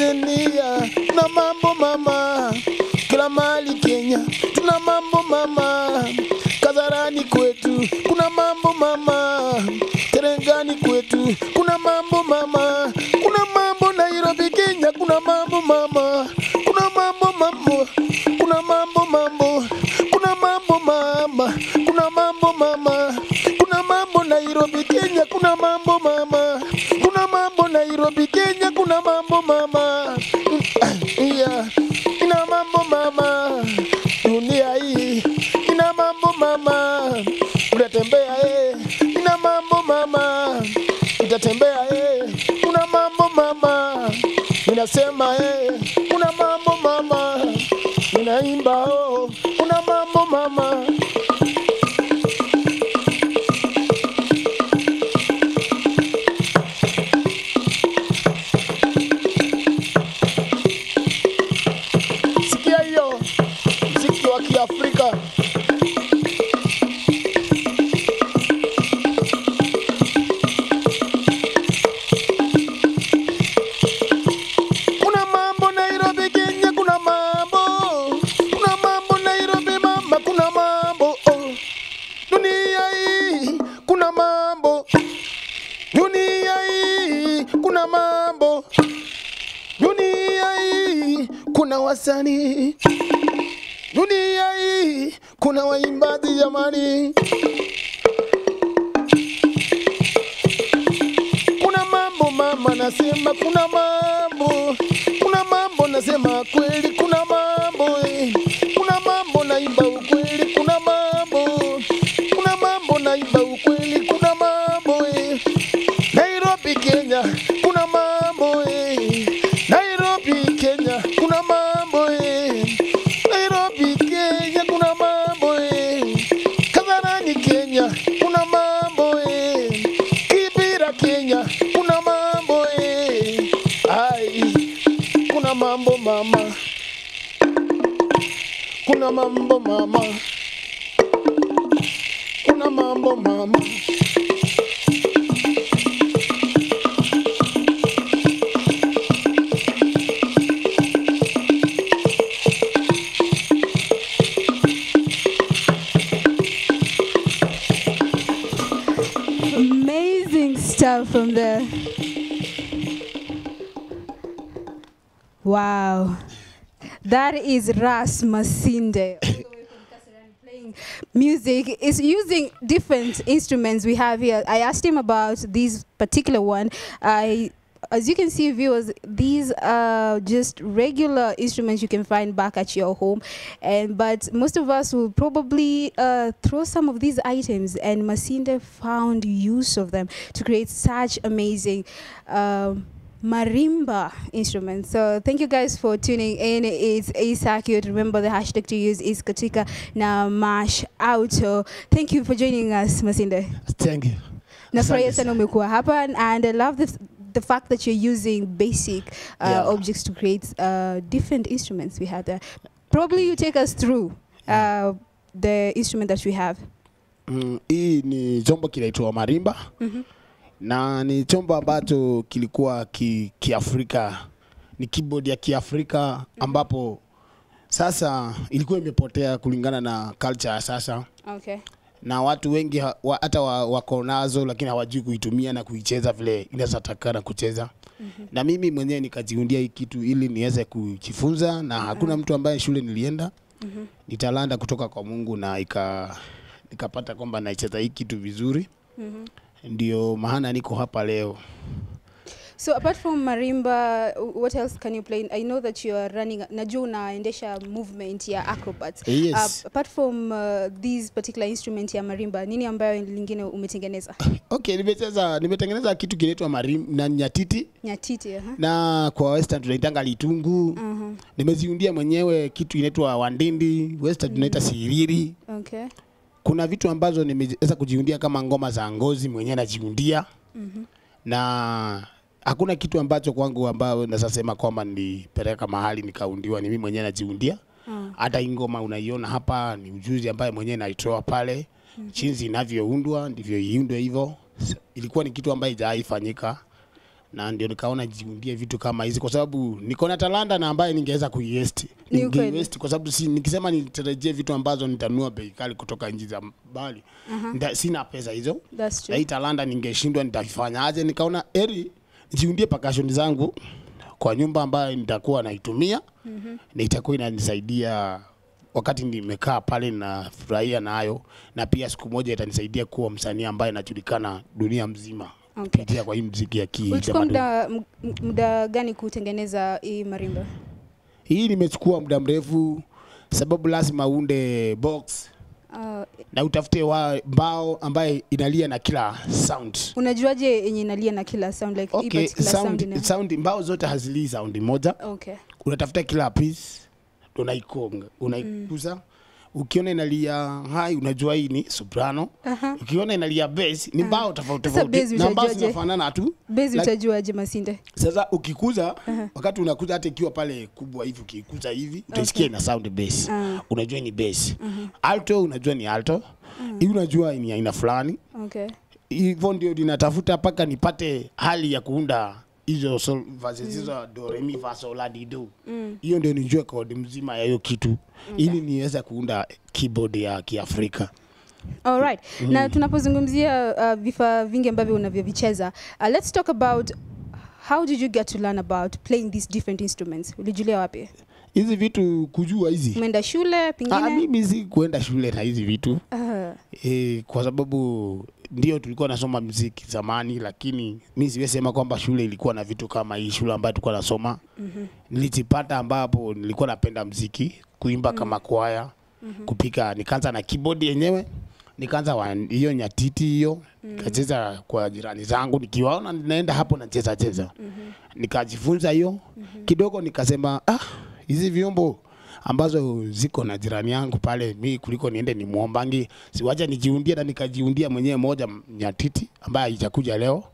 Tanzania tuna mambo mama, kila mali Kenya tuna mambo mama, Kazarani kwetu kuna mambo mama, Terengani kwetu kuna mambo mama, kuna mambo Nairobi Kenya kuna mambo mama, kuna mambo mambo, kuna mambo mambo, kuna mambo mama, kuna mambo mama, kuna mambo Nairobi Kenya kuna mambo mama, kuna mambo Nairobi Kenya kuna mambo mama, yeah. ina mambo mama, dunia hii ina mambo mama, unatembea eh, ina mambo mama, utatembea eh, una mambo mama, ninasema eh, una mambo mama, ninaimba oh, una mambo mama. Sikia hiyo mziki wa Kiafrika. Kuna mambo Nairobi Kenya, kuna mambo, kuna mambo Nairobi mama, kuna mambo oh. Dunia hii kuna mambo, dunia hii kuna mambo, dunia hii kuna wasanii, dunia hii kuna waimbaji jamani. kuna mambo mama, nasema kuna mambo, kuna mambo nasema kweli, kuna mambo eh. kuna mambo naimba ukweli, kuna mambo, kuna mambo naimba ukweli, kuna mambo eh. Nairobi Kenya, kuna mambo eh. Nairobi Kenya, kuna mambo eh. Nairobi Kenya, kuna mambo eh. Kasarani Kenya, kuna mambo eh. Kibira Kenya, kuna mambo eh. Ai, kuna mambo mama, kuna mambo mama, kuna mambo mama. Amazing stuff from there. Wow. That is Ras Masinde. all the way from Kasarani, Playing music is using different instruments we have here. I asked him about this particular one. I as you can see, viewers, these are just regular instruments you can find back at your home, and but most of us will probably uh, throw some of these items. And Masinde found use of them to create such amazing. Um, marimba instruments. So thank you guys for tuning in. It's ASACUT. Remember the hashtag to use is Katika na Mash Auto. Thank you for joining us, Masinde. Thank you. Nafurahia Asante sana umekuwa hapa and I love the, the fact that you're using basic uh, Yeah. objects to create uh, different instruments we have there. Probably you take us through uh, the instrument that we have. Mm, hii ni chombo kinaitwa marimba Mhm. na ni chombo ambacho kilikuwa ki, kiafrika ni keyboard ya kiafrika ambapo sasa ilikuwa imepotea kulingana na culture ya sasa Okay. na watu wengi ha- wa- hata wa, wako nazo lakini hawajui kuitumia na kuicheza vile inazotakana kucheza mm-hmm. na mimi mwenyewe nikajiundia hii kitu ili niweze kujifunza na hakuna mtu ambaye shule nilienda mm-hmm. ni talanta kutoka kwa Mungu na ika nikapata kwamba naicheza hii kitu vizuri Mhm. ndio maana niko hapa leo So apart from marimba, w- what else can you play? I know that you are running, najua unaendesha movement ya acrobats. Yes. Uh, apart from uh, these particular instrument ya marimba, nini ambayo lingine umetengeneza? okay nimecheza nimetengeneza kitu kinaitwa marim na nyatiti Nyatiti, aha. na kwa western tunaitanga litungu Mhm. nimeziundia mwenyewe kitu inaitwa wandindi western tunaita siriri Okay. kuna vitu ambazo nimeweza kujiundia kama ngoma za ngozi mwenyewe najiundia Mhm. na hakuna kitu ambacho kwangu ambayo nasasema kwamba nilipeleka mahali nikaundiwa ni mimi mwenyewe najiundia Mm. hata hii ngoma unaiona hapa ni ujuzi ambaye mwenyewe naitoa pale mm-hmm. chinzi inavyoundwa ndivyo iundwe hivyo S- ilikuwa ni kitu ambayo ijawahi fanyika na ndio nikaona jiundie vitu kama hizi kwa sababu niko na talanta na ambaye ningeweza kuiest Ni ukweli. ningeiest kwa sababu si, nikisema nitarajie vitu ambazo nitanunua bei kali kutoka nchi za mbali uh-huh. sina pesa hizo That's na true. hii talanta ningeshindwa nitafanya aje nikaona eri nijiundie percussion zangu kwa nyumba ambayo nitakuwa naitumia mm-hmm. na itakuwa inanisaidia wakati nimekaa pale nafurahia nayo na pia siku moja itanisaidia kuwa msanii ambaye najulikana dunia mzima Okay. kupitia kwa hii mziki ya Ulichukua kitamaduni. muda m- muda gani kutengeneza hii marimba? Hii nimechukua muda mrefu, sababu lazima uunde box Uh, na utafute wa mbao ambaye inalia na kila sound. unajuaje yenye inalia na kila sound like hii Okay, particular sound sound, ina- sound mbao zote hazilii sound moja. Okay. Unatafuta kila piece unaikonga, unaikuza ukiona inalia high unajua hii ni soprano. Aha. Ukiona inalia bass ni mbao tofauti Sasa tofauti. bass Na mbao utajuaje? zinafanana tu. Bezi Like- utajuaje Masinde? Sasa ukikuza wakati unakuza hata ikiwa pale kubwa hivi ukikuza hivi utaisikia ina sound bass. Ah. Unajua ni bass. Alto unajua ni alto. Hii unajua ni aina fulani. Okay. Hivyo ndio ninatafuta mpaka nipate hali ya kuunda hizo sol- verses hizo do re mi fa sol la di do. Hiyo ndio nijue kodi mzima ya hiyo kitu ili niweze kuunda keyboard ya Kiafrika. Alright. Na tunapozungumzia uh, vifaa vingi ambavyo unavyovicheza, uh, let's talk about how did you get to learn about playing these different instruments? Ulijulia wapi? Hizi vitu kujua hizi. Umeenda shule Ah, pengine? mimi si kuenda shule na hizi vitu. Uh, E, kwa sababu ndio tulikuwa nasoma mziki zamani, lakini mi siwezi sema kwamba shule ilikuwa na vitu kama hii shule ambayo tulikuwa nasoma. mm-hmm. Nilijipata ambapo nilikuwa napenda mziki, kuimba mm-hmm. kama kwaya, mm-hmm. kupika. Nikaanza na keyboard yenyewe, nikaanza wa- hiyo nyatiti hiyo mm-hmm. nikacheza kwa jirani zangu, nikiwaona naenda hapo nacheza cheza mm-hmm. nikajifunza hiyo mm-hmm. kidogo, nikasema ah, hizi vyombo ambazo ziko na jirani yangu pale, mi kuliko niende nimwombangi, siwacha nijiundie, na nikajiundia mwenyewe moja nyatiti ambaye haijakuja leo,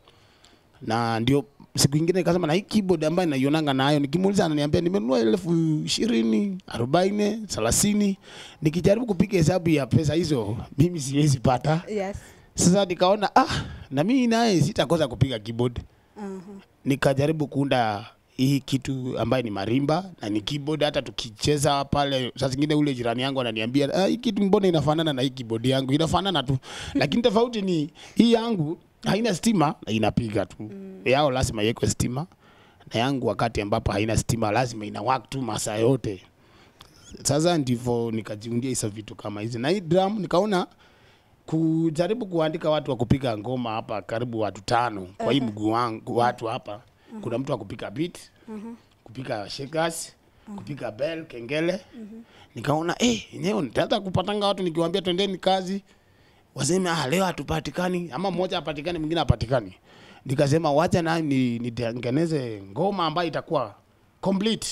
na ndio siku ingine nikasema na hii keyboard ambayo naionanga nayo, nikimuuliza ananiambia nimenunua elfu ishirini arobaini thelathini. Nikijaribu kupiga hesabu ya pesa hizo mimi siwezi pata. yes. Sasa nikaona ah, na mimi naye sitakosa kupiga keyboard Uh-huh. nikajaribu kuunda hii kitu ambaye ni marimba na ni keyboard. Hata tukicheza pale, saa zingine ule jirani yangu ananiambia ah, hii kitu mbona inafanana na hii keyboard yangu? Inafanana tu, lakini tofauti ni hii yangu haina stima na inapiga tu. Yao lazima iwekwe stima, na yangu wakati ambapo haina stima lazima ina work tu masaa yote. Sasa ndivyo nikajiundia hizo vitu kama hizi, na hii drum nikaona kujaribu kuandika watu wa kupiga ngoma hapa karibu watu tano kwa hii mguu wangu watu hapa kuna mtu wa kupiga beat kupiga shakers kupiga bell kengele nikaona eh yenyewe nitaanza kupatanga watu nikiwaambia twendeni kazi waseme ah leo hatupatikani ama mmoja hapatikani mwingine hapatikani nikasema wacha na ni nitengeneze ngoma ambayo itakuwa complete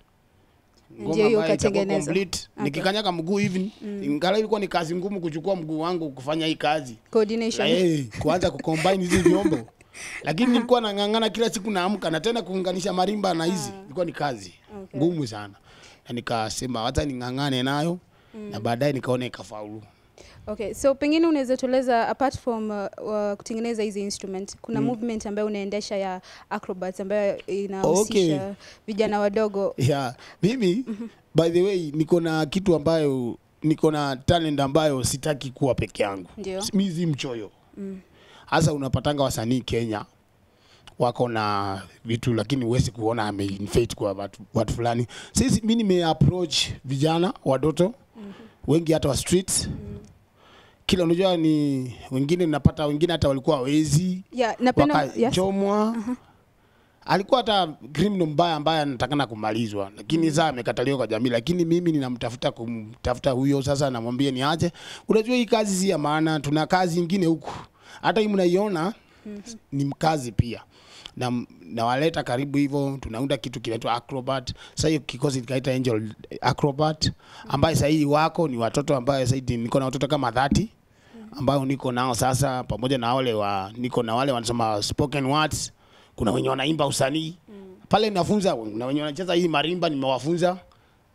Ndio hiyo ambayo itakuwa ukatengeneza. complete. nikikanyaga mguu hivi ingala ilikuwa ni kazi ngumu kuchukua mguu wangu kufanya hii kazi Coordination. Na, eh, kuanza kucombine hizi vyombo lakini nilikuwa nang'ang'ana kila siku naamka na tena kuunganisha marimba na hizi ilikuwa ni kazi Okay. ngumu sana na nikasema hata ning'ang'ane nayo na baadaye nikaona ikafaulu Okay, so pengine unaweza tueleza apart from uh, uh, kutengeneza hizi instrument kuna movement ambayo unaendesha ya acrobats ambayo inahusisha Okay. vijana wadogo. yeah. mimi by the way niko na kitu ambayo niko na talent ambayo sitaki kuwa peke yangu Ndio. mi si mchoyo hasa unapatanga wasanii Kenya wako na vitu lakini huwezi kuona ameinfate kwa watu, watu fulani. Sisi mi nime approach vijana watoto wengi hata wa streets kila unajua ni wengine napata wengine hata walikuwa wezi Yeah, napenda yes. wakachomwa alikuwa hata criminal mbaya ambaye anatakana kumalizwa, lakini sasa amekataliwa kwa jamii. Lakini mimi ninamtafuta kumtafuta huyo sasa, namwambia niache. Unajua hii kazi si ya maana, tuna kazi ingine huku, hata hii mnaiona ni kazi pia na nawaleta karibu hivyo, tunaunda kitu kinaitwa Acrobat. Sasa hiyo kikosi kikaita Angel Acrobat, ambaye sasa hii wako ni watoto ambaye sasa hivi niko na watoto kama 30 ambao niko nao sasa, pamoja na wale wa niko na wale wanasoma spoken words, kuna wenye wanaimba usanii pale nafunza, na wenye wanacheza hii marimba nimewafunza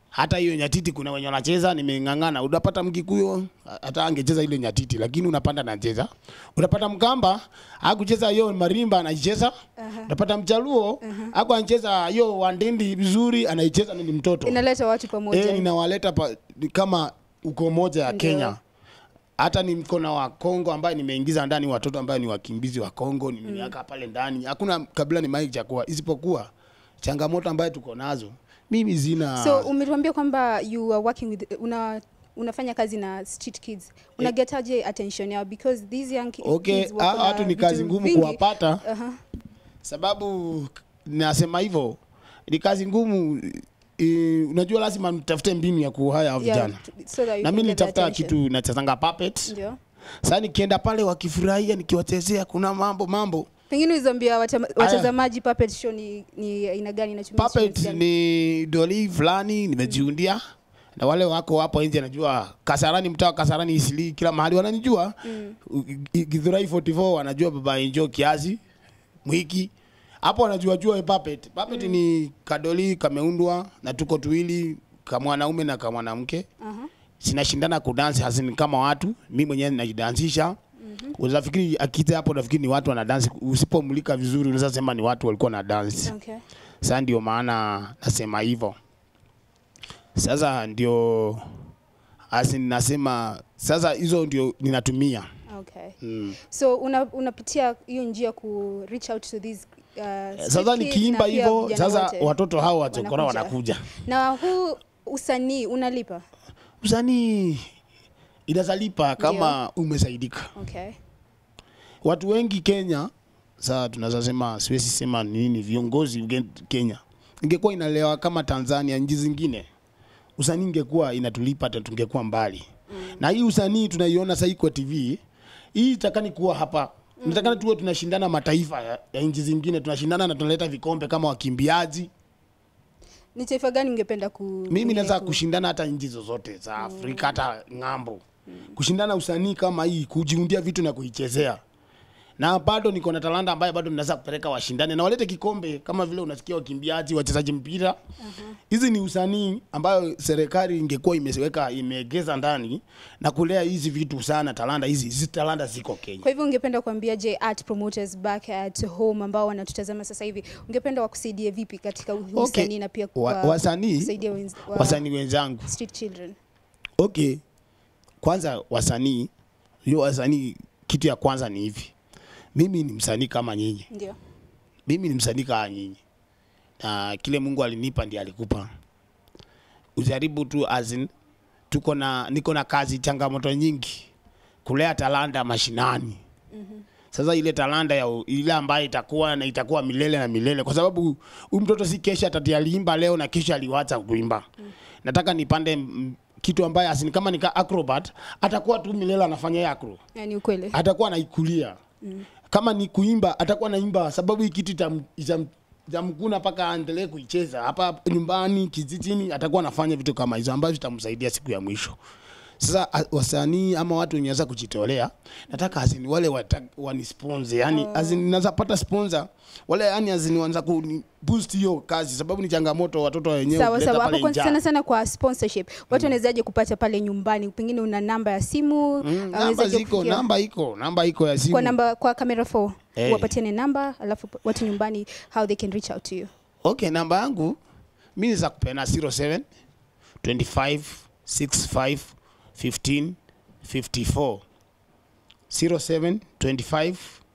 hata hiyo nyatiti kuna wenye wanacheza nimeng'ang'ana unapata mkikuyo hata angecheza ile nyatiti lakini unapanda anacheza unapata mkamba akucheza hiyo marimba anaicheza unapata mchaluo aku anacheza hiyo wandindi vizuri anaicheza na ni mtoto inaleta watu pamoja eh ninawaleta pa, ni kama uko moja ya Ndio. Kenya hata ni mkono wa Kongo ambaye nimeingiza ndani watoto ambaye ni wakimbizi wa Kongo nimeweka pale ndani hakuna kabila ni mai chakuwa isipokuwa changamoto ambayo tuko nazo mimi zina so umetuambia kwamba you are working with una unafanya kazi na street kids unagetaje attention yao because these young ki- okay kids wako hao na watu ni vitu kazi ngumu vingi. kuwapata Aha. sababu nasema hivyo ni kazi ngumu i, unajua lazima mtafute mbinu ya kuhaya hao Yeah, vijana t- so that you na can mimi get their nitafuta attention. kitu nachezanga puppet ndio sasa nikienda pale wakifurahia nikiwachezea kuna mambo mambo pengine uzambia watazamaji puppet show ni ni aina gani inatumia puppet instruments gani? ni doli fulani nimejiundia na wale wako hapo nje najua kasarani mtaa wa kasarani isili kila mahali wananijua mm. githurai 44 wanajua baba enjo kiasi mwiki hapo wanajua jua puppet puppet mm. ni kadoli kameundwa na tuko tuwili kamwanaume na kamwanamke Aha. sinashindana kudansi hasini kama watu mi mwenyewe najidansisha mm-hmm. unafikiri akita hapo nafikiri ni watu wanadansi usipomulika vizuri unaweza sema ni watu walikuwa na dansi okay sasa ndio maana nasema hivyo sasa ndio asi nasema sasa hizo ndio ninatumia okay mm. so una, unapitia hiyo njia ku reach out to these uh, street sasa kids nikiimba na pia hivyo vijana sasa wote. watoto hao wachokora Wanakuja. wanakuja na huu usanii unalipa usanii inazalipa kama umesaidika okay watu wengi Kenya saa tunaweza sema siwezi sema nini viongozi uge- Kenya ingekuwa inalewa kama Tanzania nchi zingine usanii ingekuwa inatulipa hata tungekuwa mbali mm. na hii usanii tunaiona sasa kwa TV hii itakani kuwa hapa mm. natakana tuwe tunashindana mataifa ya, ya nchi zingine tunashindana na tunaleta vikombe kama wakimbiaji ni taifa gani ungependa ku mimi pengine naweza ku- kushindana hata nchi zozote za Afrika hata ng'ambo kushindana usanii kama hii kujiundia vitu na kuichezea na bado niko na talanta ambayo bado ninaweza kupeleka washindane na walete kikombe kama vile unasikia wakimbiaji wachezaji mpira hizi ni usanii ambayo serikali ingekuwa imeweka imeegeza ndani na kulea hizi vitu sana talanta hizi hizi talanta ziko Kenya kwa hivyo ungependa kuambia je art promoters back at home ambao wanatutazama sasa hivi ungependa wakusaidie vipi katika huu Okay. usanii na pia Wa- kwa- wasanii- kusaidia wenz- wa- wasanii wenzangu street children okay kwanza wasanii hiyo wasanii kitu ya kwanza ni hivi mimi ni msanii kama nyinyi ndio mimi ni msanii kama nyinyi na kile mungu alinipa ndiye alikupa ujaribu tu as in, tuko na niko na kazi changamoto nyingi kulea talanta mashinani sasa ile talanta ya u- ile ambayo itakuwa na itakuwa milele na milele kwa sababu huyu mtoto si kesha atati aliimba leo na kesho aliwacha kuimba nataka nipande mm, kitu ambaye asini kama nika acrobat atakuwa tu milele anafanya hiyo acro yani ukweli atakuwa anaikulia mm. kama ni kuimba atakuwa naimba sababu hii kitu itam- itam- itamkuna mpaka aendelee kuicheza hapa nyumbani kijijini atakuwa anafanya vitu kama hizo ambavyo vitamsaidia siku ya mwisho sasa a- wasanii ama watu wenye waweza kujitolea nataka azini wale wata- wanisponsor yani oh. azini naweza pata sponsor wale yani azini wanza ku boost hiyo kazi sababu ni changamoto watoto wenyewe sawa kuleta sawa hapo pale kwa- njaa. sana sana kwa sponsorship watu wanawezaje kupata pale nyumbani pengine una namba ya simu Mm, namba wawezaje ziko kufikia- namba iko namba iko ya simu kwa namba kwa camera 4 Eh. wapatiane namba alafu watu nyumbani how they can reach out to you Okay, namba yangu mi niza kupena 07 25 65 15 54 07 25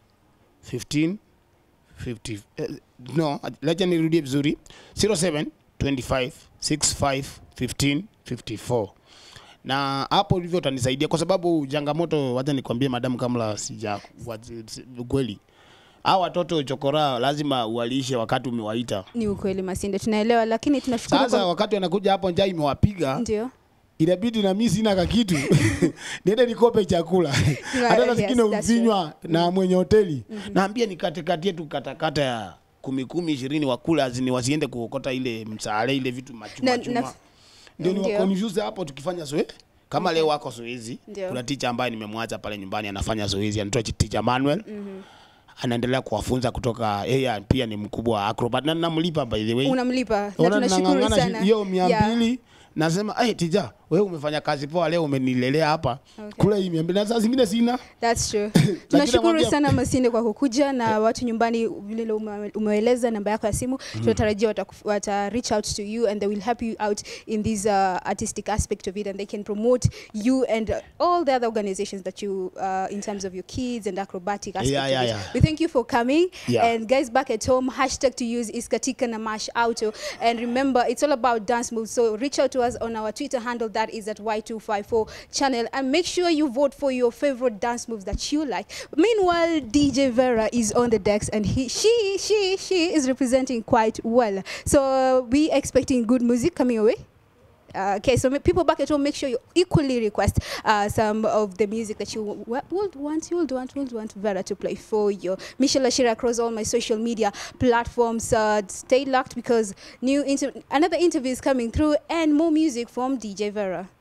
15 50 eh, no, lacha nirudie vizuri 07 25 65 15 54 na hapo ndivyo utanisaidia kwa sababu changamoto, wacha nikwambie madamu, kabla sija wa- ukweli, hao watoto chokora lazima uwalishe wakati umewaita. ni ukweli masinde tunaelewa lakini tunashukuru Sasa kwa- wakati wanakuja hapo, njaa imewapiga, ndio inabidi na mimi sina kakitu niende nikope chakula hata yes, nasikina that's uvinywa na mwenye hoteli naambia nikatekate tu katakata ya kumi kumi ishirini wakule azini wasiende kuokota ile msaale ile vitu machuma Na- chuma na- ndio ni Ndio. wakonfuse hapo tukifanya zoe kama leo wako zoezi Ndio. kuna ticha ambaye nimemwacha pale nyumbani anafanya zoezi anaitwa ticha Manuel anaendelea kuwafunza kutoka yeye pia ni mkubwa wa acrobat na namlipa by the way unamlipa na Ona tunashukuru nang'ang'ana shi- sana hiyo mia Yeah. mbili nasema ai tija wewe umefanya kazi poa leo umenilelea hapa Okay. kula hii miambi na saa zingine sina That's true. Tunashukuru namwambia- sana Masinde kwa kukuja na watu nyumbani vile ume- umeeleza namba yako ya simu. Tunatarajia wata, wata reach out to you and they will help you out in this uh, artistic aspect of it and they can promote you and uh, all the other organizations that you uh, in terms of your kids and acrobatic aspect Yeah, of yeah, it. yeah. We thank you for coming Yeah. and guys back at home hashtag to use is katika na mash auto and remember it's all about dance moves so reach out to us on our Twitter handle that is at Y254 channel and make sure you vote for your favorite dance moves that you like. Meanwhile, DJ Vera is on the decks and he, she, she, she is representing quite well. So uh, we expecting good music coming away. Uh, okay, so ma- people back at home, make sure you equally request uh, some of the music that you w- would want, you would want, would want Vera to play for you. Michelle Ashira across all my social media platforms. Uh, stay locked because new inter- another interview is coming through and more music from DJ Vera.